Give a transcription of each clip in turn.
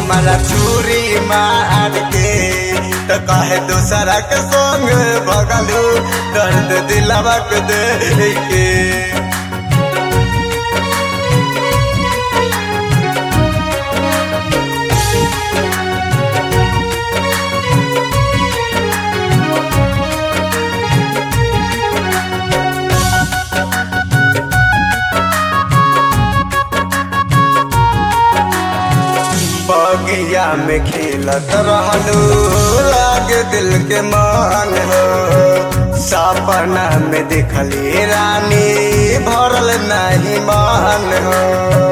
हमारा चूरी मार के तो कहे दूसरा के संग भगलू दर्द दिलवा के दे के बगिया में खेलत रहलू लागे दिल के मान हो सपना में देखली रानी भरल नहीं मान हो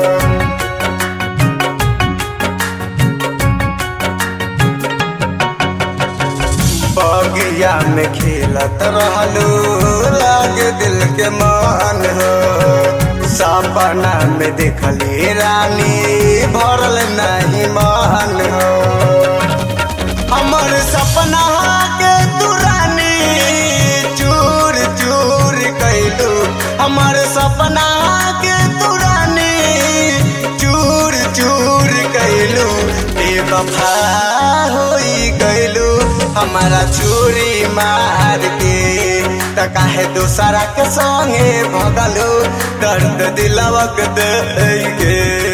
बगिया में खेलत रहलू लागे दिल के मान हो सपना में देखली रानी भरल नहीं मान हो हमर सपना के तू रानी चूर चूर कैलू हमर सपना के तू रानी चूर चूर कैलू बेवफा होई गैलू हमारा चूरी मार के त काहे दूसरा के संगे भगलू दर्द दिलवा के दे के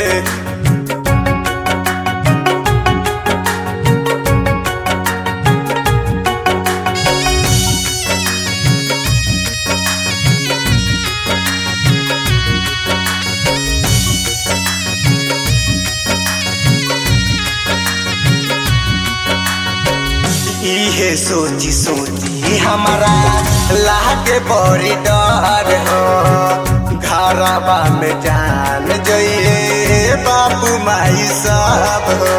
इहे सोची सोची हमारा लागे बड़ी डर हो घरवा में जान जइए बाबू माई सब हो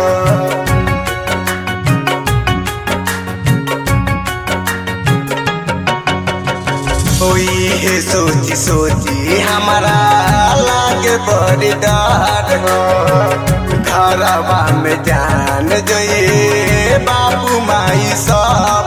इहे सोची सोची हमारा लागे बड़ी डर हो घरवा में जान जइए बाबू माई सब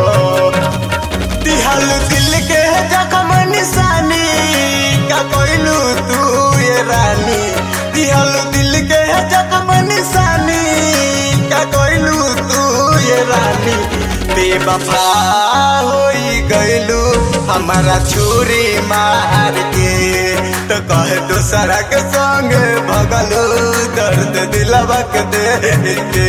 दिहल दिल के जखम निशानी का कोइलू तू ये रानी दिहल दिल के जखम निशानी का कोइलू तू ये रानी बेवफा होई गइलू हमारा छुरी मार के तो कहे दूसरा के संग भगलू दर्द दिलवा के दे के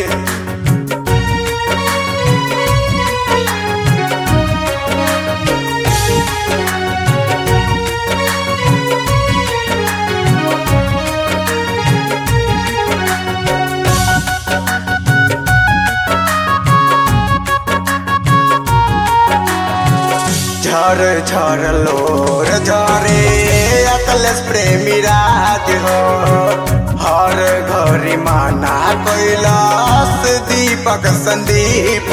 झर झर लोर झरे अकलेश प्रेमी राज हो हर घरी माना कैलाश दीपक संदीप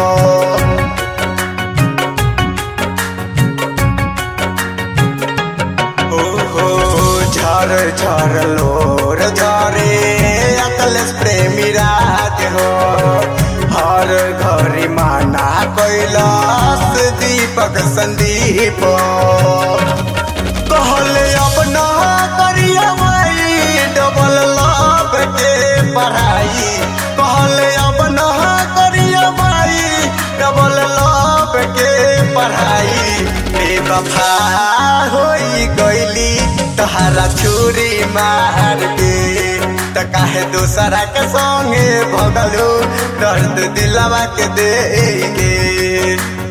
हो झर झर लोर झरे अकलेश प्रेमी राज हो हर घरी माना कैलाश दीपक संदीप कहले अब न करिया भाई डबल लाभ के पढ़ाई कहले अब न करिया भाई डबल लाभ के पढ़ाई बेवफा होई गइली तहारा छुरी मार के त काहे दूसरा के संगे भगलू दर्द दिलवा के दे के